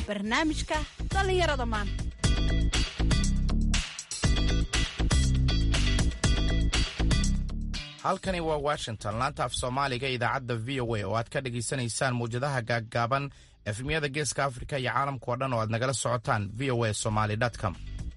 barnaamijka dhallinyarada maanta halkani waa washington laanta af soomaaliga idaacadda v o a oo aad ka dhegaysanaysaan mawjadaha gaaggaaban efmiyada geeska afrika iyo caalamka oo dhan oo aad nagala socotaan v o a somaly com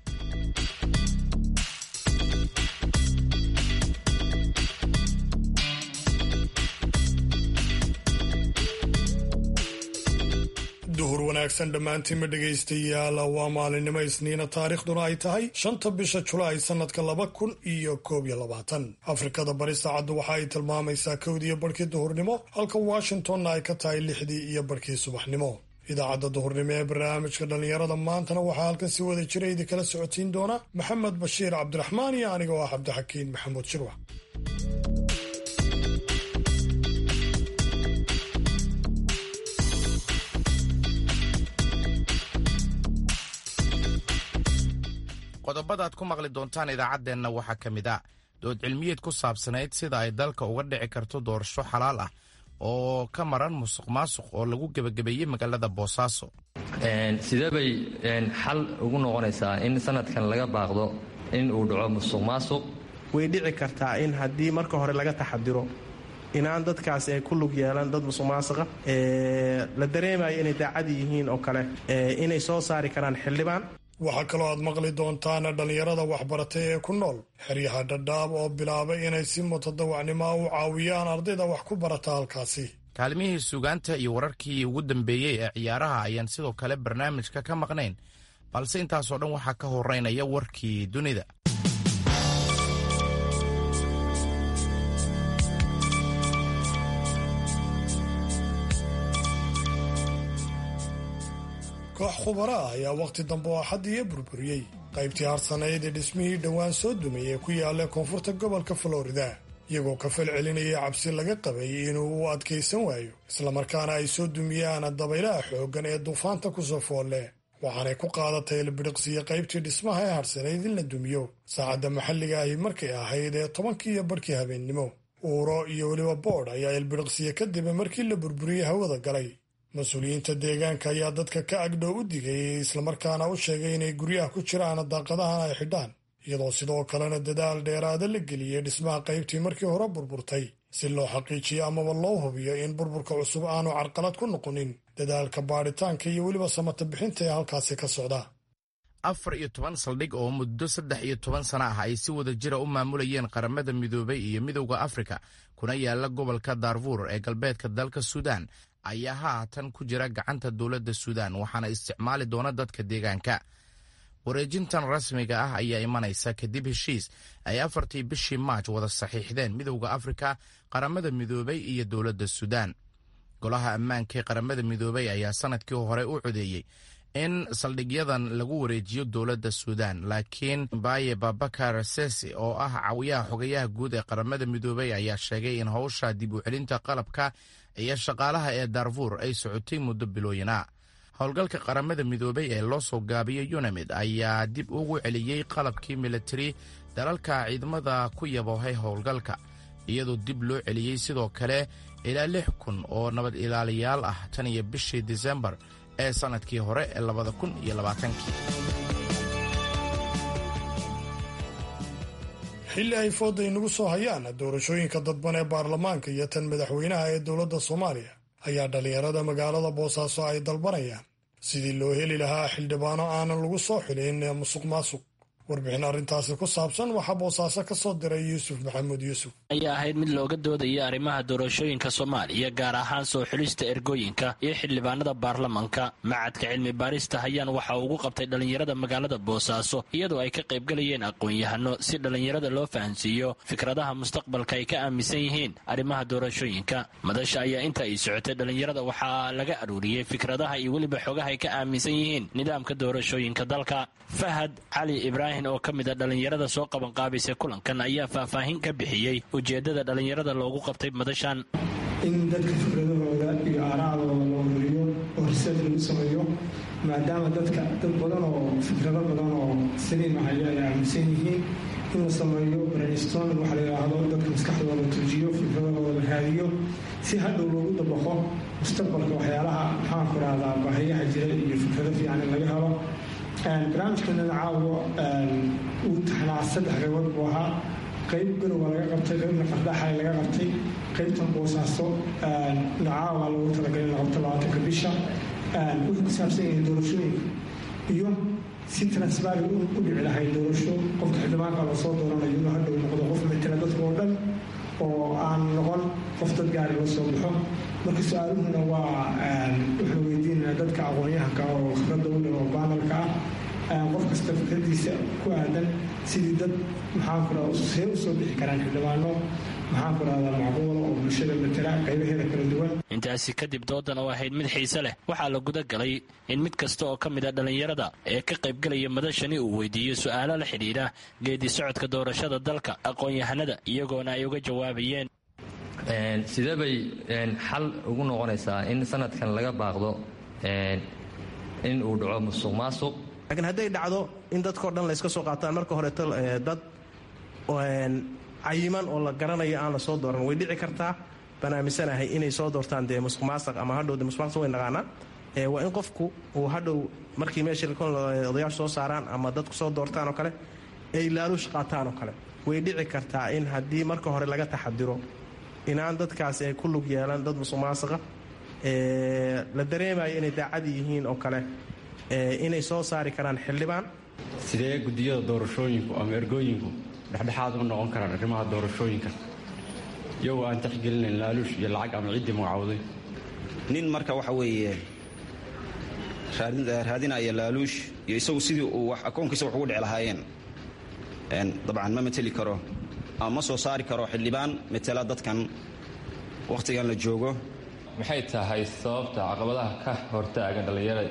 duhur wanaagsan dhammaantiinma dhegaystayaal waa maalinimo isniina taariikhduna ay tahay shanta bisha julaay sannadka laba kun iyo koob iyo labaatan afrikada bari saacaddu waxa ay tilmaamaysaa kowdiiyo barhkii duhurnimo halka washingtonna ay ka tahay lixdii iyo barhkii subaxnimo idaacadda duhurnimo ee barnaamijka dhallinyarada maantana waxaa halkan si wada jira idinkala socotiin doona maxamed bashiir cabdiraxmaan iyo aniga oo ah cabdixakiin maxamuud shirwax qodobada aad ku maqli doontaan idaacaddeenna waxaa ka mid a dood cilmiyeed ku saabsanayd sida ay dalka uga dhici karto doorasho xalaal ah oo ka maran musuq maasuq oo lagu gebagabeeyey magaalada boosaaso sidee bay xal ugu noqonaysaa in sanadkan laga baaqdo in uu dhaco musuq maasuq way dhici kartaa in haddii marka hore laga taxadiro inaan dadkaasi ay ku lug yeelan dad musuq maasuqa la dareemayo inay daacadi yihiin oo kale inay soo saari karaan xildhibaan waxaa kaloo aad maqli doontaan dhallinyarada waxbaratay ee ku nool xeryaha dhadhaab oo bilaabay inay si mutadawacnimoa u caawiyaan ardayda wax ku barata halkaasi kaalmihii suugaanta iyo wararkii ugu dambeeyey ee ciyaaraha ayaan sidoo kale barnaamijka ka maqnayn balse intaasoo dhan waxaa ka horeynaya warkii dunida koox khubara ah ayaa wakhti dambe oo axaddiiyo burburiyey qaybtii harsanayd ee dhismihii dhowaan soo dumay ee ku yaalla koonfurta gobolka florida iyagoo ka fal celinaya cabsi laga qabay inuu u adkaysan waayo islamarkaana ay soo dumiyaan dabaylaha xooggan ee duufaanta kusoo foolle waxaanay ku qaadatay ilbidhiqsiya qaybtii dhismaha ee harsanayd in la dumiyo saacadda maxalliga ahi markay ahayd ee tobankii iyo barhkii habeennimo uuro iyo weliba boodh ayaa ilbidhiqsiya kadib markii la burburiyey hawada galay mas-uuliyiinta deegaanka ayaa dadka ka agdhow u digayay islamarkaana u sheegay inay guryaha ku jiraan daaqadahan ay xidhaan iyadoo sidoo kalena dadaal dheeraada la geliyey dhismaha qaybtii markii hore burburtay si loo xaqiijiyo amaba loo hubiyo in burburka cusub aanu carqalad ku noqonin dadaalka baadhitaanka iyo weliba samata bixinta ee halkaasi ka socda afar iyo toban saldhig oo muddo saddex iyo toban sana ah ay si wada jira u maamulayeen qaramada midoobay iyo midowda afrika kuna yaala gobolka daarfuur ee galbeedka dalka suudaan ayaa haatan ku jira gacanta dowladda suudaan waxaana isticmaali doona dadka deegaanka wareejintan rasmiga ah ayaa imanaysa kadib heshiis ay afartii bishii maaj wada saxiixdeen midowda afrika qaramada midoobay iyo dowladda suudaan golaha ammaanka ee qaramada midoobay ayaa sanadkii hore u codeeyey in saldhigyadan lagu wareejiyo dowladda suudaan laakiin mbaye babakar sesi oo ah caawiyaha xogayaha guud ee qaramada midoobay ayaa sheegay in howsha dib u celinta qalabka iyo shaqaalaha ee daarfuur ay socotay muddo bilooyina howlgalka qaramada midoobay ee loo soo gaabiyey yunamid ayaa dib ugu celiyey qalabkii militari dalalka ciidamada ku yaboohay howlgalka iyadoo dib loo celiyey sidoo kale ilaa lix kun oo nabad ilaaliyaal ah tan iyo bishii disembar ee sannadkii hore ee labada kun iyo labaatankii xilli ay fooda inagu soo hayaan doorashooyinka dadban ee baarlamaanka iyo tan madaxweynaha ee dowladda soomaaliya ayaa dhallinyarada magaalada boosaaso ay dalbanayaan sidii loo heli lahaa xildhibaano aanan lagu soo xilin musuq maasuq warbixin arrintaasi ku saabsan waxaa boosaaso ka soo diray yuusuf maxamuud yuusuf ayaa ahayd mid looga doodaya arrimaha doorashooyinka soomaaliya gaar ahaan soo xulista ergooyinka iyo xildhibaanada baarlamanka macadka cilmi baarista hayaan waxa uu ugu qabtay dhallinyarada magaalada boosaaso iyadoo ay ka qaybgalayeen aqoon-yahano si dhallinyarada loo fahansiiyo fikradaha mustaqbalka ay ka aaminsan yihiin arrimaha doorashooyinka madasha ayaa inta ay socotay dhallinyarada waxaa laga aruuriyey fikradaha iyo weliba xogaha ay ka aaminsan yihiin nidaamka doorashooyinka dalka fahad cali ibraahim oo ka mid a dhallinyarada soo qabanqaabaysa kulankan ayaa faahfaahin ka bixiyey ujeeddada dhallinyarada loogu qabtay madashan in dadka fikradahooda iyo aaraacdooda la ururiyo oo risaad lagu sameeyo maadaama dadka dad badan oo fikrado badan oo saliim ahaya ay aaminsan yihiin in la sameeyo brainstorming waxa la yidhaahdo dadka maskaxdooda la tuujiyo fikradahooda la raadiyo si hadhow loogu dabaqo mustaqbalka waxyaalaha maxaan ku rahdaa baahiyaha jira iyo fikrado fiican in laga helo barnaamijkanana caawa uu taxnaa saddex qaybood buu ahaa qayb garowa laga qabtay qaybna qardhaxay laga qabtay qaybtan boosaaso caawa loogu talagalay in la qabto labaatanka bisha wuxuu ku saabsan yahay doorashooyinka iyo si transparent u dhici lahay doorasho qofka xildhibaanka lasoo dooranayo inuu hadhow noqdo qof matala dadka oo dhan oo aan noqon qof dad gaari loo soo baxo marka su-aaluhuna waa waxaan weydiinaynaa dadka aqoon-yahanka oo khibradda u leh oo baanalka ah qof kasta fikradiisa ku aadan sidii dad maxaan ku rahda see u soo bixi karaan xildhibaano maxaan ku rahdaa macquula oo bulshada matala qaybaheeda kala duwan intaasi kadib doodan oo ahayd mid xiise leh waxaa la guda galay in mid kasta oo ka mid a dhallinyarada ee ka qaybgelaya madashani uu weydiiyo su-aalo la xidhiidha geedi socodka doorashada dalka aqoon-yahanada iyagoona ay uga jawaabayeen sidee bay xal ugu noqonaysaa in sanadkan laga baaqdo in uu dhaco musuq maasuq laakiin hadday dhacdo in dadkao dhan layska soo qaataan marka horeeto dad cayiman oo la garanayo aan la soo dooran way dhici kartaa baan aaminsanahay inay soo doortaan dee musuq maasaq ama hadhow de musuq maasaq way naqaanaa waa in qofku uu hadhow markii meesha odayaashu soo saaraan ama dadku soo doortaan oo kale ay laaluush qaataan oo kale way dhici kartaa in haddii marka hore laga taxadiro inaan dadkaasi ay ku lug yeelan dad musuq maasaqa la dareemayo inay daacadi yihiin oo kale inay soo saari karaan xildhibaan sidee guddiyada doorashooyinku ama ergooyinku dhexdhexaad u noqon karaan arrimaha doorashooyinka iyagoo aan taxgelinayn laaluush iyo lacag ama ciddii magacowday nin marka waxa weeye raadinaya laaluush iyo isagu sidii uu akoonkiisa wax ugu dhici lahaayeen dabcan ma mateli karo ama ma soo saari karo xildhibaan matela dadkan wakhtigan la joogo maxay tahay sababta caqabadaha ka hortaagan dhallinyarada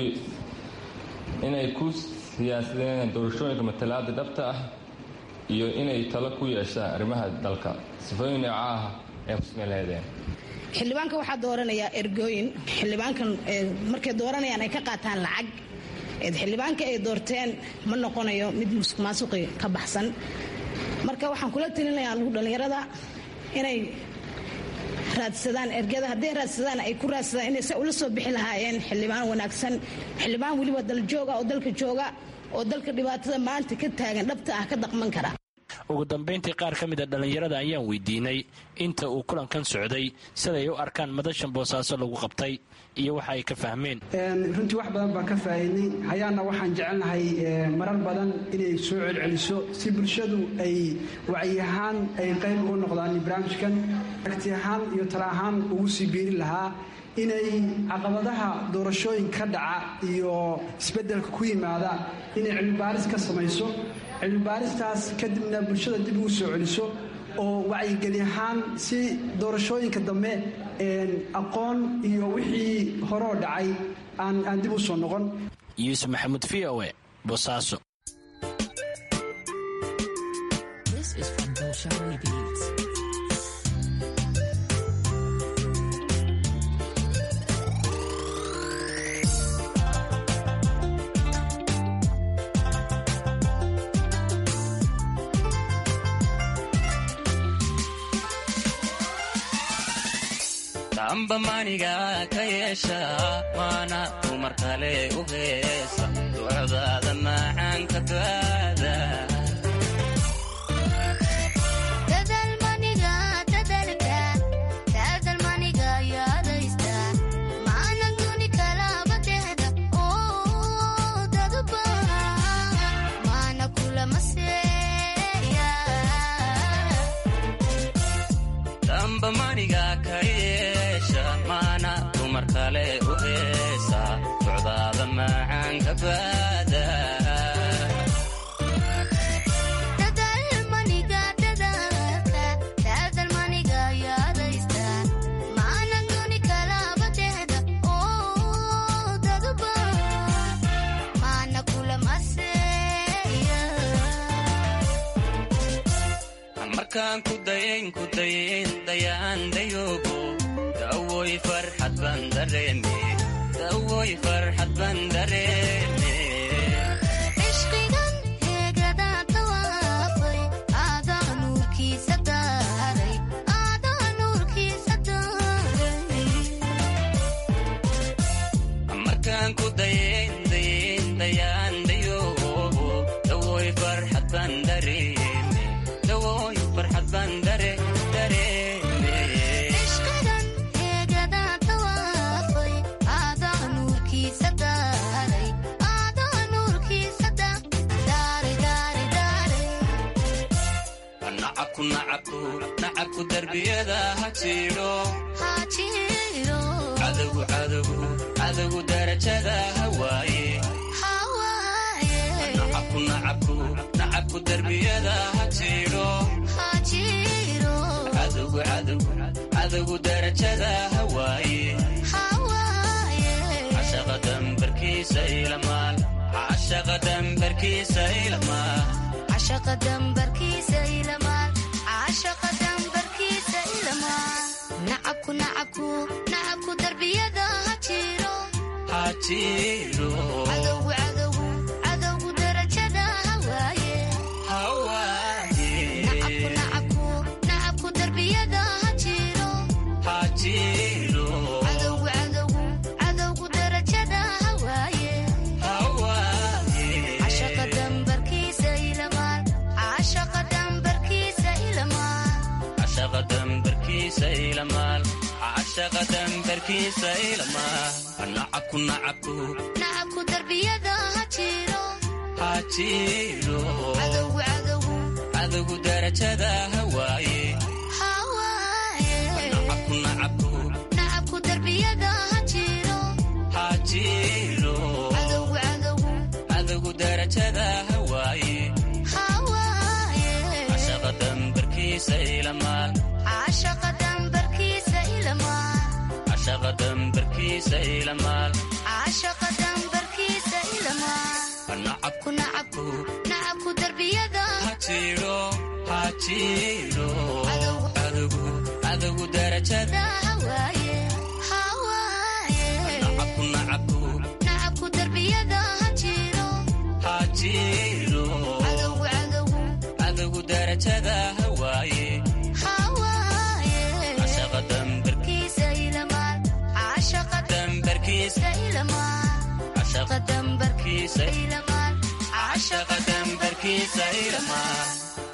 inay ku siyaasadeen doorashooyinka matalaada dhabta ah iyo inay talo ku yeeshaan arrimaha dalka sifooyin nooca ah ay kusmeen laheedeen xildhibaanka waxaa dooranayaa ergooyin xildhibaankan markay dooranayaan ay ka qaataan lacag xildhibaanka ay doorteen ma noqonayo mid musuq maasuqi ka baxsan marka waxaan kula talinayaa lagu dhallinyarada inay raadsadaan ergada hadday raadsadaan ay ku raadsadaan inay se ula soo bixi lahaayeen xildhibaan wanaagsan xildhibaan weliba daljooga oo dalka jooga oo dalka dhibaatada maanta ka taagan dhabta ah ka daqman kara ugu dambayntii qaar ka mid a dhallinyarada ayaan weydiinay inta uu kulankan socday siday u arkaan madashan boosaaso lagu qabtay iyo waxa ay ka fahmeen runtii wax badan baan ka faa'iidnay hayaana waxaan jecelnahay marar badan inay soo celceliso si bulshadu ay wacyi ahaan ay qayb uga noqdaan barnaamijkan aragti ahaan iyo tala ahaan ugu sii biiri lahaa inay caqabadaha doorashooyin ka dhaca iyo isbeddelka ku yimaada inay cilmibaaris ka samayso cilmibaaristaas kadibna bulshada dib ugu soo celiso oo wacyigeli ahaan si doorashooyinka dambe aqoon iyo wixii horoo dhacay aan dib u soo noqon yuusuf maxamuud v o e bosaaso amba maniga ka yeesha waana dumar kale u heesa ducdaada macaanka baada amba maniga ka yeesha maana dumar kale u heesa ducdaada macaanka baada markaan ku dayayn ku dayayn dayaan dayoogo dawoy farxad baan dareeme dawoy farxad baan dareeme nacabku nacabku nacabku darbiyada ha jiidho cadowgu cadowgu cadowgu darajada ha waaye nacabku nacabku nacabku darbiyada ha jiidho cadowgu cadowgu cadowgu darajada ha waaye cashaqa dambarkiisa ilamaal cashaqa dambarkiisa ilamaal cashaqa dambarkiisa ilamaal cashaqa dambarkiisa ilamaal nacabku nacabku nacabku darbiyada ha jiro ha jiro cadowgu cadowgu cadowgu darajada ha waaye ha waaye nacabku nacabku nacabku darbiyada ha jiro ha jiro cadowgu cadowgu cadowgu darajada ha waaye ha waaye cashaqa dambarkiisa ilamaal cashaqa dambarkiisa ilamaal cashaqa dambarkiisa ilamaal cashaqa dambarkiisa ilamaal nacabku nacabku nacabku darbiyada ha jiro ha jiro cadowgu cadowgu cadowgu darajada ha waaye ha waaye nacabku nacabku nacabku darbiyada ha jiro ha jiro cadowgu cadowgu cadowgu darajada ha waaye ha waaye cashaqa dambarkiisa ilamaal cashaqa dambarkiisa ilamaal cashaqa dambarkiisa ilamaal cashaqa dambarkiisa ilamaal nacabku nacabku nacabku darbiyada ha jiro ha jiro cadowgu cadowgu cadowgu darajada ha waaye ha waaye nacabku nacabku nacabku darbiyada ha jiro ha jiro cadowgu cadowgu cadowgu darajada ha waaye ha waaye cashaqa dambar kiisa ilamaal cashaqa dambarkiisa ilamaal cashaqa dambarkiisa ilamaal cashaqa dambarkiisa ilamaal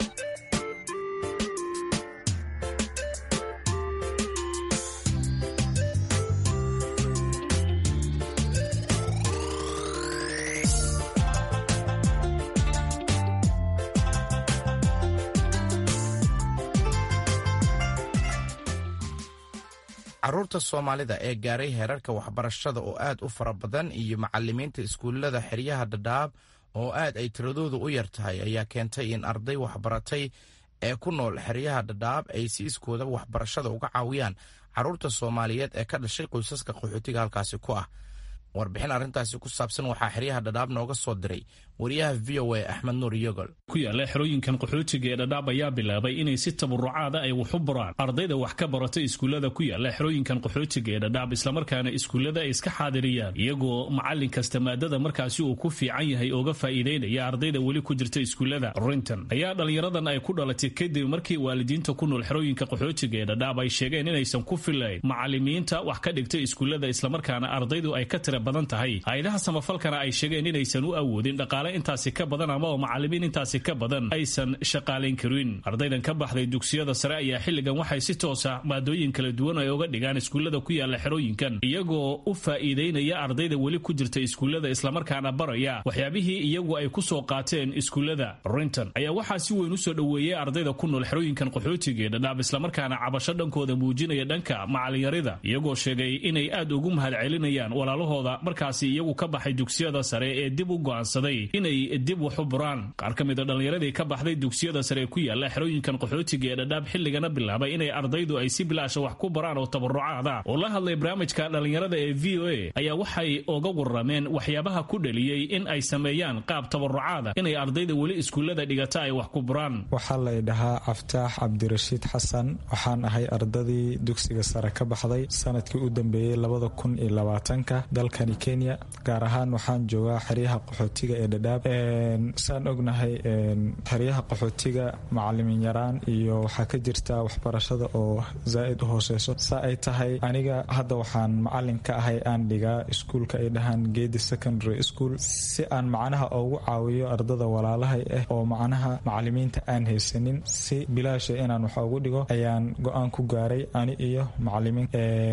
caruurta soomaalida ee gaaray heerarka waxbarashada oo aad u fara badan iyo macalimiinta iskuullada xeryaha dhadhaab oo aad ay tiradoodu u yar tahay ayaa keentay in arday waxbaratay ee ku nool xeryaha dhadhaab ay si iskooda waxbarashada uga caawiyaan caruurta soomaaliyeed ee ka dhashay qoysaska qaxootiga halkaasi ku ah warbixin arrintaasi ku saabsan waxaa xeryaha dhadhaab nooga soo diray wariyaha v o a axmed nuur yogol ku yaala xerooyinkan qaxootiga ee dhadhaab ayaa bilaabay inay si tabarucaada ay wax u baraan ardayda wax ka barata iskuullada ku yaala xerooyinkan qaxootiga ee dhadhaab islamarkaana iskuullada ay iska xaadiriyaan iyagoo macallin kasta maadada markaasi uu ku fiican yahay ooga faa'iidaynaya ardayda weli ku jirta iskuullada rinton ayaa dhallinyaradan ay ku dhalatay kadib markii waalidiinta ku nool xerooyinka qaxootiga ee dhadhaab ay sheegeen inaysan ku filayn macallimiinta wax ka dhigta iskuullada islamarkaana ardaydu ay ka tira badan tahay hay-adaha samafalkana ay sheegeen inaysan u awoodin dhaqaale intaasi ka badan ama oo macallimiin intaasi ka badan aysan shaqaalayn karin ardaydan ka baxday dugsiyada sare ayaa xilligan waxay si toosa maadooyin kala duwan ay uga dhigaan iskuullada ku yaala xerooyinkan iyagoo u faa'iidaynaya ardayda weli ku jirta iskuullada islamarkaana baraya waxyaabihii iyagu ay ku soo qaateen iskuullada rinton ayaa waxaa si weyn u soo dhoweeyey ardayda ku nool xerooyinkan qaxootiga ee dhadhaab islamarkaana cabasho dhankooda muujinaya dhanka macallinyarida iyagoo sheegay inay aad ugu mahadcelinayaan walaalahooda markaasi iyagu ka baxay dugsiyada sare ee dib u go'aansaday inay dib wax u buraan qaar ka mida dhallinyaradii ka baxday dugsiyada sare ku yaala xerooyinkan qaxootiga ee dhadhaab xilligana bilaabay inay ardaydu ay si bilaasha wax ku baraan oo tabarucaada oo la hadlay barnaamijka dhallinyarada ee v o a ayaa waxay oga warrameen waxyaabaha ku dhaliyey in ay sameeyaan qaab tabarucaada inay ardayda weli iskuullada dhigata ay wax ku buraan waxaa lay dhahaa caftaax cabdirashiid xasan waxaan ahay ardadii dugsiga sare ka baxday sanadkii u dambeeyey labada kun iyo labaatanka dalkani kenya gaar ahaan waxaan joogaa xeryaha qaxootiga ee dhadhaab saan ognahay xeryaha qaxootiga macalimin yaraan iyo waxaa ka jirta waxbarashada oo zaa'id u hooseyso saa ay tahay aniga hadda waxaan macalin ka ahay aan dhigaa iskuulka ay dhahaan geedi secondary school si aan macnaha ugu caawiyo ardada walaalahay ah oo macnaha macalimiinta aan haysanin si bilaasha inaan wax ugu dhigo ayaan go-aan ku gaaray ani iyo macalimiin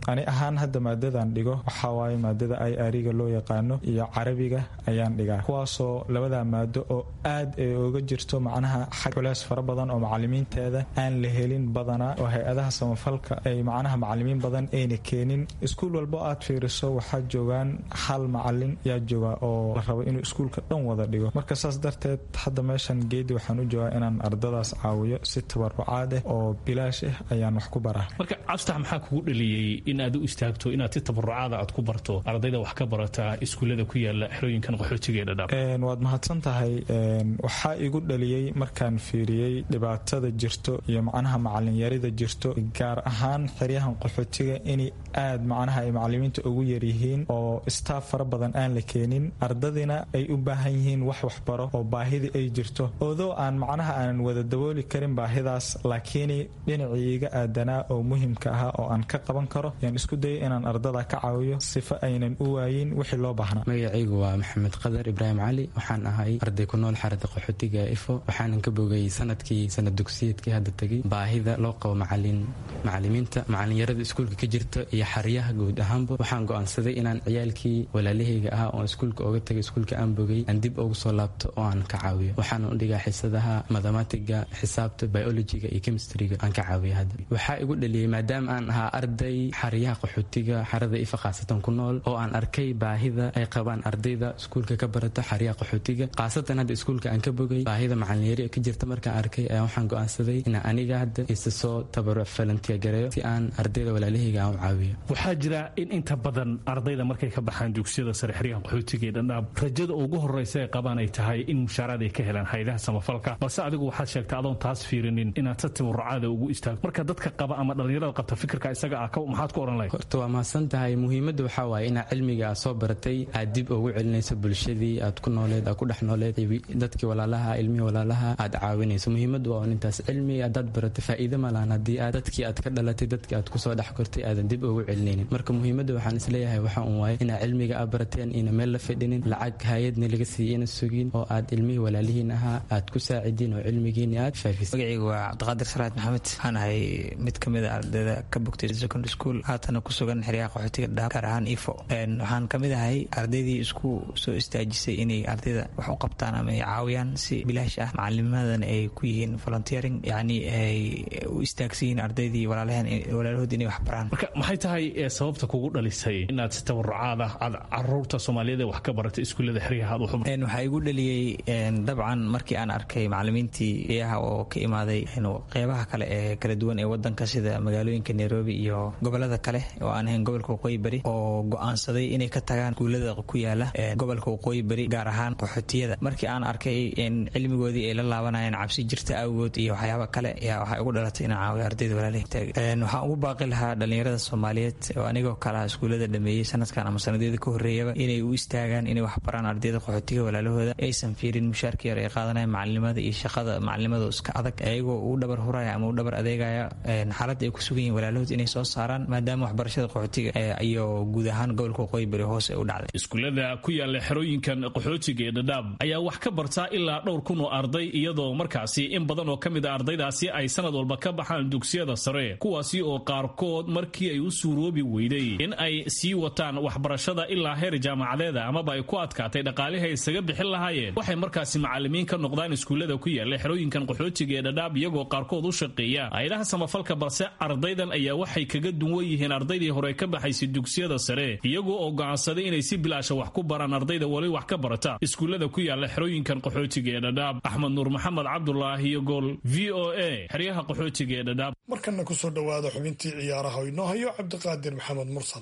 ani ahaan hadda maadadan dhigo waxaa waaye maadada i ariga loo yaqaano iyo carabiga ayaan dhigaa kuwaasoo labada maado oo aad ay oga jirto macnaha xag culeys fara badan oo macalimiinteeda aan la helin badanaa oo hay-adaha samafalka ay macnaha macalimiin badan ayna keenin iskuul walbo aad fiiriso waxaa joogaan hal macalin yaa jooga oo la rabo inuu iskuulka dhan wada dhigo marka saas darteed hadda meeshan geedi waxaan u joogaa inaan ardadaas caawiyo si tabarucaad ah oo bilaash ah ayaan wax ku baraa marka cabstax maxaa kugu dhaliyey in aad u istaagto inaad si tabarucaada aad ku barto ardayda wax ka barata iskuullada ku yaala xerooyinkan qaxootiga ee dhadhaab waad mahadsan tahay waxaa igu dhaliyey markaan fiiriyey dhibaatada jirto iyo macnaha macalinyarida jirto gaar ahaan xeryahan qaxootiga inay aad macnaha ay macalimiinta ugu yaryihiin oo staaf fara badan aan la keenin ardadina ay u baahan yihiin wax waxbaro oo baahidii ay jirto oodoo aan macnaha aanan wada dabooli karin baahidaas laakiin dhinacii iga aadanaa oo muhimka ahaa oo aan ka qaban karo yaan isku dayay inaan ardada ka caawiyo sifa aynan u waayin wixii loo baahnaa magacaygu waa maxamed qadar ibraahim cali waxaan ahay arday ku nool xarada qaxootiga ifo waxaanan ka bogay sanadkii sanad dugsiyeedkii hadda tegay baahida loo qabo macalin macalimiinta macalinyarada iskuulka ka jirta iyo xaryaha guud ahaanba waxaan go'aansaday inaan ciyaalkii walaalahayga ahaa oon iskuulka oga tagay iskuulka aan bogay aan dib ugu soo laabto oo aan ka caawiyo waxaana u dhigaa xisadaha mathematiga xisaabta biologiga iyo chemistryga aan ka caawiya hadda waxaa igu dhaliyey maadaama aan ahaa arday xaryaha qaxootiga xarada ifa khaasatan ku nool oo aan arkay baahida ay qabaan ardayda iskuulka ka barata xaryaha qaxootiga khaasatan hadda iskuulka aan ka bogay baahida macalinyari ka jirta markaan arkay ayaa waxaan go'aansaday inaan aniga hadda isa soo tabaruc falantiya gareeyo si aan ardayda walaalahayga aan u caawiyo waxaa jira in inta badan ardayda markay ka baxaan dugsiyada sare xeryahan qaxootiga ee dhandhaab rajada ugu horreysa ay qabaan ay tahay in mushaaraad ay ka helaan hayadaha samafalka balse adigu waxaad sheegtay adoon taas fiirinin inaad si tabarucaada ugu istaagto marka dadka qaba ama dhallinyarada qabta fikirka isaga ah maxaad ku odhan lahayd horta waa mahadsan tahay muhiimadda waxaa waaye inaad cilmiga aad soo baratay aad dib ugu celinayso bulshadii aad ku nooleed aad ku dhex nooleed dadkii walaalaha ilmihii walaalaha aad caawinayso muhiimaddu waa intaas cilmi haddaad baratay faa'iido ma lahan haddii aad dadkii aad ka dhalatay dadkii aad kusoo dhex kortay aadan dib ugu celinaynin marka muhiimadda waxaan isleeyahay waxa un waaye inaad cilmiga aad barateen ina meel la fadhinin lacag hay-adna laga siiyey ina sugin oo aad ilmihii walaalihiin ahaa aad ku saacidin oo cilmigiina aad faafis magacaygu waa cabdiqaadir salaad maxamed waxaan ahay mid ka mid a ardayda ka bogtay secondary school haatana ku sugan xeryaha qaxootiga dhaab gaar ahaan ifo waxaan ka mid ahay ardaydii isku soo istaajisay inay ardayda wax u qabtaan ama ay caawiyaan si bilaash ah macalinimadan ay ku yihiin volunteering yacni ay u istaagsan yihiin ardaydii walaalaheen walaalahood inay wax baraan marka maxay tahay sababta kugu dhalisay inaad si tabarucaad ah aad caruurta soomaaliyeed ee wax ka baratay iskuullada xeryaha aad u waxaa igu dhaliyey dabcan markii aan arkay macalimiintii iyaha oo ka imaaday qeybaha kale ee kala duwan ee wadanka sida magaalooyinka nairobi iyo gobolada kale oo aan ahayn gobolka waqooyi beri oo go-aansaday inay ka tagaan iskuullada ku yaala gobolka waqooyi beri gaar ahaan qaxootiyada markii aan arkay in cilmigoodii ay la laabanayeen cabsi jirta awgood iyo waxyaaba kale ayaa waxaa igu dhalatay inaan caawiyo ardayda walaalahii waxaan ugu baaqi lahaa dhalinyarada soomaaliyeed oo anigoo kalaha iskuullada dhameeyey sanadkan ama sanadyada ka horreeyaba inay u istaagaan inay wax baraan ardayda qaxootiga walaalahooda aysan fiirin mushaarka yar ay qaadanayaan macalinimada iyo shaqada macalinimada iska adag ayagoo u dhabar huraya ama u dhabar adeegaya xaaladda ay ku sugan yihin walaalahood inay soo saaraan maadaama waxbarashada qaxootiga iyo guud ahaan gobolka waqooyi bari hoose u dhacday iskuullada ku yaala xerooyinkan qaxootiga ee dhadhaab ayaa wax ka bartaa ilaa dhowr kun oo arday iyadoo markaasi in badan oo ka mid a ardaydaasi ay sanad walba ka baxaan dugsiyada sare kuwaasi oo qaarkood markii ay u suuroobi weyday in ay sii wataan waxbarashada ilaa heer jaamacadeeda amaba ay ku adkaatay dhaqaalihay isaga bixin lahaayeen waxay markaasi macalimiin ka noqdaan iskuullada ku yaala xerooyinkan qaxootiga ee dhadhaab iyagoo qaarkood u shaqeeya hay-adaha samafalka balse ardaydan ayaa waxay kaga duwan yihiin ardaydii hore ka baxaysay dugsiyada sare iyagoo oo go'aansaday inay si bilaasha wax ku baraan ardayda weli wax ka barata iskuullada ku yaala xerooyinkan qaxootiga ee dhadhaab axmed nuur maxamed cabdulaahi iyo gool v o a xeryaha qaxootiga ee dhadhaab markana kusoo dhowaada xubintii ciyaaraha oo inoo hayo cabdiqaadir maxamed mursal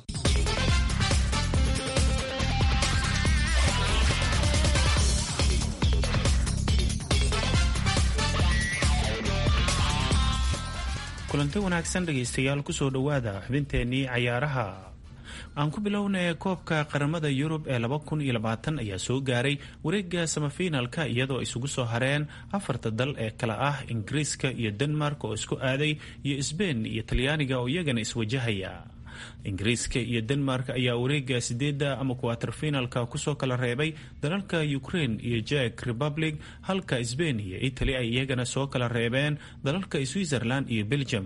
kulanti wanaagsan dhegaystayaal kusoo dhowaada xubinteenii cayaaraha aan ku bilownay koobka qaramada yurub ee laba kun iyo labaatan ayaa soo gaaray wareega samafinalka iyadoo isugu soo hareen afarta dal ee kale ah ingiriiska iyo denmark oo isku aaday iyo sbein iyo talyaaniga oo iyagana iswajahaya ingiriiska iyo denmark ayaa wareega sideedda ama kuwaterfinalka kusoo kala reebay dalalka ukraine iyo jek republic halka sbain iyo italy ay iyagana soo kala reebeen dalalka switzerland iyo belgium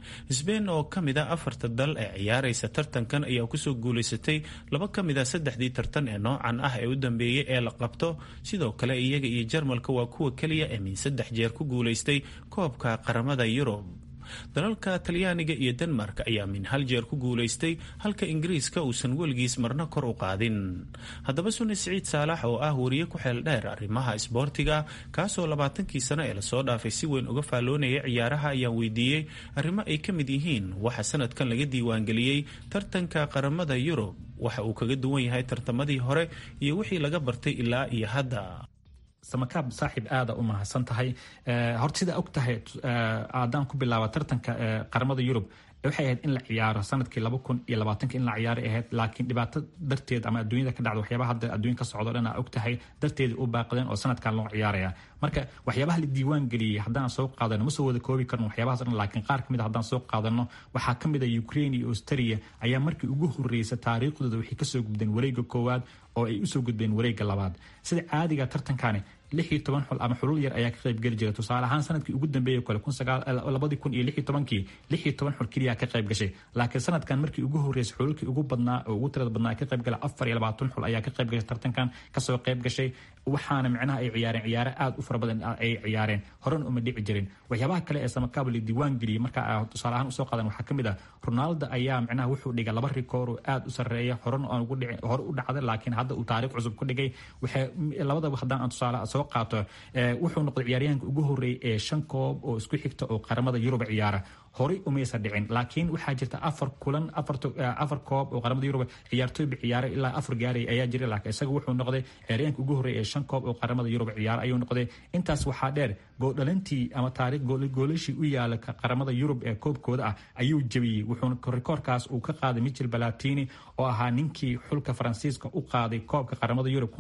sbein oo ka mid a afarta dal ee ciyaaraysa tartankan ayaa kusoo guulaysatay laba ka mid a saddexdii tartan ee noocan ah ee u dambeeyey ee la qabto sidoo kale iyaga iyo jarmalka waa kuwa keliya ee min saddex jeer ku guulaystay koobka qaramada yurub dalalka talyaaniga iyo denmark ayaa min hal jeer ku guulaystay halka ingiriiska uusan weligiis marna kor u qaadin haddaba suni siciid saalax oo ah wariye ku xeel dheer arrimaha isboortiga kaasoo labaatankii sano ee lasoo dhaafay si weyn uga faalloonaya ciyaaraha ayaan weydiiyey arrimo ay ka mid yihiin waxa sanadkan laga diiwaangeliyey tartanka qaramada yurub waxa uu kaga duwan yahay tartamadii hore iyo wixii laga bartay ilaa iyo hadda samakaab saaxiib aada u mahadsan tahay horta sida og tahay aadaan ku bilaaba tartanka qaramada yurub waxay ahayd in la ciyaaro sanadkii laba kun iyo labaatanka in la ciyaaray ahayd laakiin dhibaato darteed ama adduunyada ka dhacda waxyaabaha hadda adduunya ka socdo dhan aa og tahay darteeda u baaqdeen oo sanadkan loo ciyaaraya marka waxyaabaha la diiwaan geliyey haddaan soo qaadano ma soo wada koobi karno waxyaabahaas dhan laakiin qaar kamid a haddaan soo qaadano waxaa ka mid a ukraine iyo australia ayaa markii ugu horreysay taariikhdooda waxay kasoo gudbeen wareega koowaad oo ay usoo gudbeen wareega labaad sida caadiga tartankani lix iyo toban xul ama xulul yar ayaa ka qayb geli jira tusaale ahaan sanadkii ugu dambeeyey kale labadii kun iyo lix iyo tobankii lix iyo toban xul keliya ka qayb gashay laakiin sanadkan markii ugu horreysay xululkii ugu badnaa oo ugu tirada badnaa ka qayb gala afar iyo labaatan xul ayaa ka qayb gashay tartankan kasoo qayb gashay waxaana micnaha ay ciyaareen ciyaare aada u fara badan ay ciyaareen horena uma dhici jirin waxyaabaha kale ee samakaabo la diiwaan geliyey marka tusaale ahaan usoo qaadan waxaa ka mid ah ronaldo ayaa micnaha wuxuu dhigay laba rikoor oo aada u sarreeya horena aan ugu dhici hore u dhacday laakiin hadda uu taariikh cusub ku dhigay waxay labadaba haddaan aan tusaale soo qaato wuxuu noqday ciyaaryahanka ugu horreeyay ee shan koob oo isku xigta oo qaramada yurub ciyaara horey umaysa dhicin laakiin waxaa jirta afar kulan afar koob oo qaramada yurub ciyaartooyba ciyaaray ilaa afar gaaray ayaa jiray laakiin isaga wuxuu noqday ciyaaryahanka ugu horreeyay ee shan koob oo qaramada yurub ciyaara ayuu noqday intaas waxaa dheer goodhalintii ama taariikh goolashii u yaala qaramada yurub ee koobkooda ah ayuu jebiyey wuxuuna rikoorkaas uu ka qaaday michel balatini oo ahaa ninkii xulka faransiiska u qaaday koobka qaramada yurub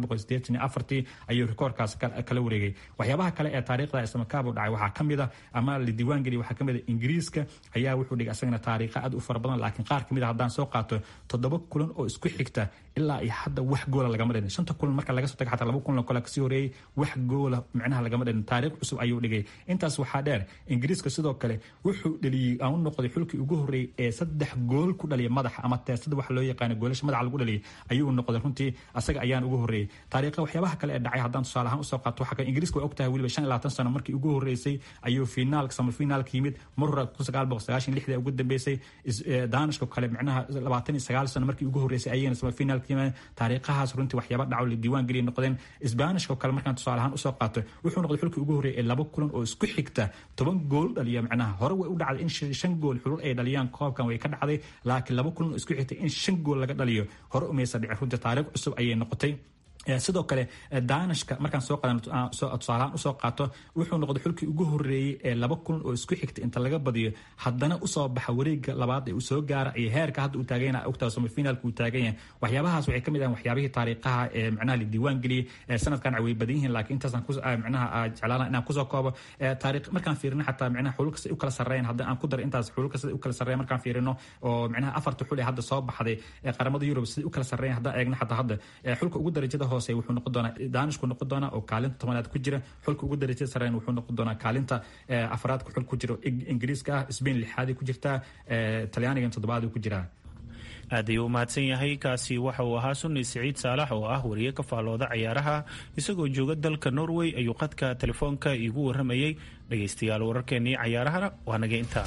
ayuu rikoorkaas kala wareegay waxyaabaha kale ee taariikhda islamakaabo dhacay waxaa ka mid a ama la diiwaan geliya waxaa ka mid a ingiriiska ayaa wuxuu dhigay asagana taariikha aad u fara badan laakiin qaar kamid a haddaan soo qaato toddoba kulan oo isku xigta ilaa iyo hadda wax goola lagama dhalin shanta kulan marka laga soo taga xataa laba kulan kale kasii horeeyey wax goola micnaha lagama dhalin taariikh cusub ayuu dhigay intaas waxaa dheer ingiriiska sidoo kale wuxuu dhaliyey aan u noqday xulkii ugu horreeyey ee saddex gool ku dhaliya madaxa ama teesada waxa loo yaqaana goolasha madaxa lagu dhaliyay ayuu noqday runtii asaga ayaan ugu horreeyey taariikha waxyaabaha kale ee dhacay haddaan tusaale ahaan usoo qaato waxaa kale ingiriiska way ogtahay weliba shan iyo labaatan sano markii ugu horreysay ayuu finaalka samafinaalka yimid mar hore kun sagaal boqol sagaashan lixda ugu dambeysay daanishka kale micnaha labaatan iyo sagaal sano markii ugu horreysay ayayna samafinaalka yimaadeen taariikhahaas runtii waxyaaba dhaco la diiwaan geliya noqdeen isbaanishka kale markaan tusaale ahaan usoo qaato wuxuu noqday xulkii ugu horreeyay ee laba kulan oo isku xigta toban gool dhaliya micnaha hore way u dhacday in shan gool xulul ay dhaliyaan koobkan way ka dhacday laakiin laba kulan oo isku xigta in shan gool laga dhaliyo hore umaysa dhici runtii taariikh cusub ayay noqotay sidoo kale daanishka markaan soo tusaalahaan usoo qaato wuxuu noqday xulkii ugu horreeyey ee laba kulan oo isku xigta inta laga badiyo haddana usoo baxa wareega labaad ee uu soo gaara iyo heerka hadda uu taagan yahay ogtaa semifinaalka uu taagan yahay waxyaabahaas waxay kamid ahan waxyaabihii taariikhaha ee micnaha la diiwaan geliyey sanadkan way badan yihiin laakiin intaasaan micnaha jeclaana inaan kusoo koobo taariikh markaan fiirino xataa micnaha xululka siday u kala sarreeyaan haddii aan ku daro intaas xululka siday u kala sarreeyan markaan fiirino oo micnaha afarta xul ee hadda soo baxday ee qaramada yurub siday u kala sarreeyan haddaan eegno xataa hadda xulka ugu darajada hoose wuxuu noqon doonaa daanishku noqon doonaa oo kaalinta tobanaad ku jira xulka ugu darajada sareen wuxuu noqon doonaa kaalinta afraad xul ku jiro ingiriiska ah sbain lixaadii ku jirtaa talyaanigan toddobaadii ku jiraa aad ayuu u mahadsan yahay kaasi waxa uu ahaa sunni siciid saalax oo ah wariye ka faallooda cayaaraha isagoo jooga dalka norway ayuu qadka telefoonka iigu warramayey dhegaystayaal wararkeenii cayaarahana waa naga intaa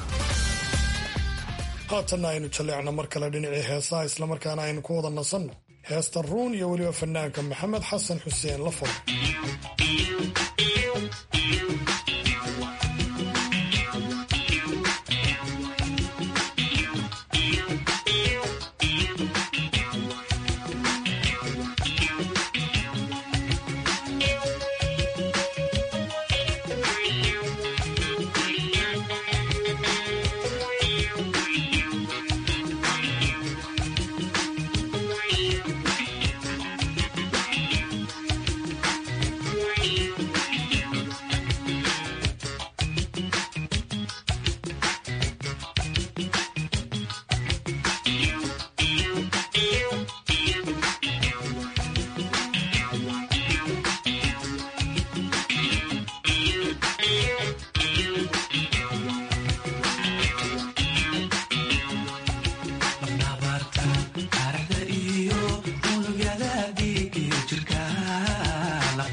haatanna aynu jalleecno mar kale dhinacii heesaha islamarkaana aynu ku wada nasanno heesta ruun iyo weliba fanaanka maxamed xasan xuseen lafol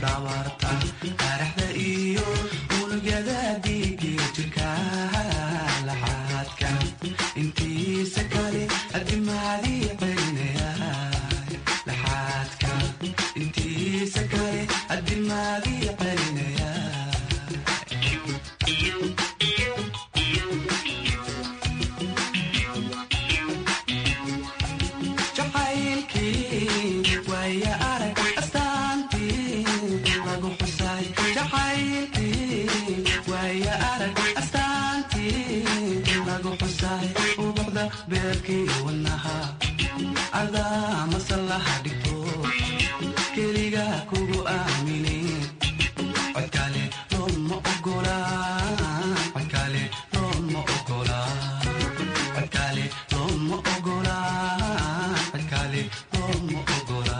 lafdhabarta araxda iyo unugyada dhiigiyo jirka laxaadka intiisa kale adimaadii celinaya laxaadka intiisa kale adimaadii celinaya jacaylkii waaya arag astaantii lagu xusay jacaylkii waaya arag astaantii lagu xusay ubuxda beerkii wadnaha adaa masallaha dhigto keliga kugu aaminin codkale looma ogola codkale looma ogola codkale looma ogola codkale looma ogola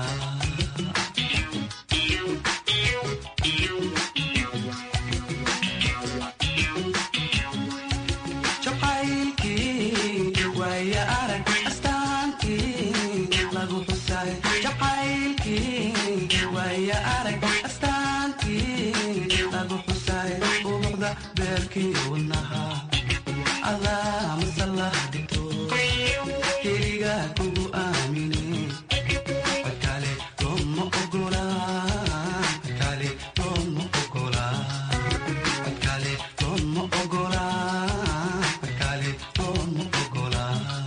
jacaylkii waaya arag astaantii lagu xusay jacaylkii waaya arag astaantii lagu xusay ubuxda beerkii wadnaha adaa masallaha dhigto keliga kugu aaminin codkale looma ogola codkale looma ogola codkale looma ogola codkale looma ogola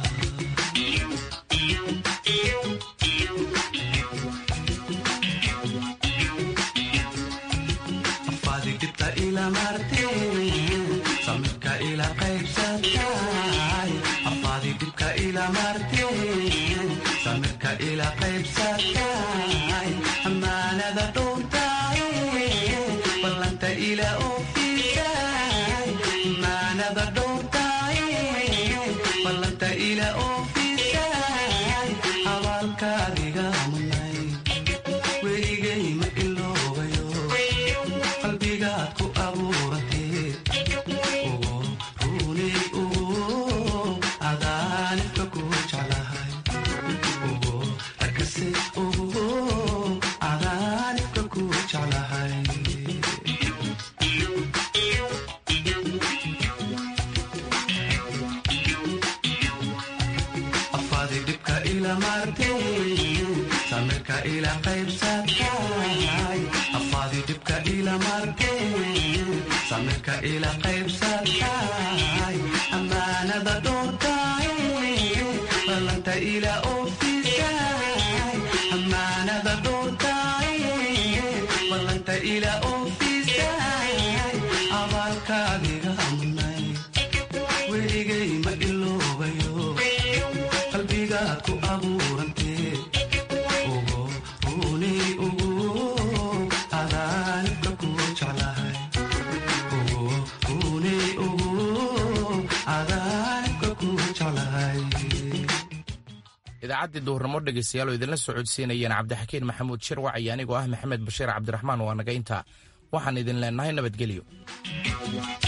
afaadi dhibta ila marteen samirka ila qaybsatay afaadi dhibka ila marteen samirka ila qaybsatay amaanada dhowntay ballanta ila oofisay amaanada dhowntay ballanta ila oofisay abaalkaadiga munay weligay ma iloobayo qalbigaad ku abuuratee ugu runay ugu adaanifka ku jeclahay ugu arkase ugu adaanifka ku jeclahay afaadi dhibka ila marteen samirka ila qaybsatay afaadi dhibka ila marteen samirka ila qaybsatay amaanada dhowrtay ballanta ila oofisay amaanada dhowrtay ballanta ila oofisay abaalkaadiga munay weligay ma iloobayo qalbigaad ku abuurantee ugu runay ugu adaanibka ku jeclahay ugu runay ugu adaanibka ku jeclahay idaacaddii duhurnimo dhegaystayaal oo idinla socodsiinayeen cabdixakiin maxamuud shirwac iyo anigoo ah maxamed bashiir cabdiraxmaan waa naga intaa waxaan idin leenahay nabadgelyo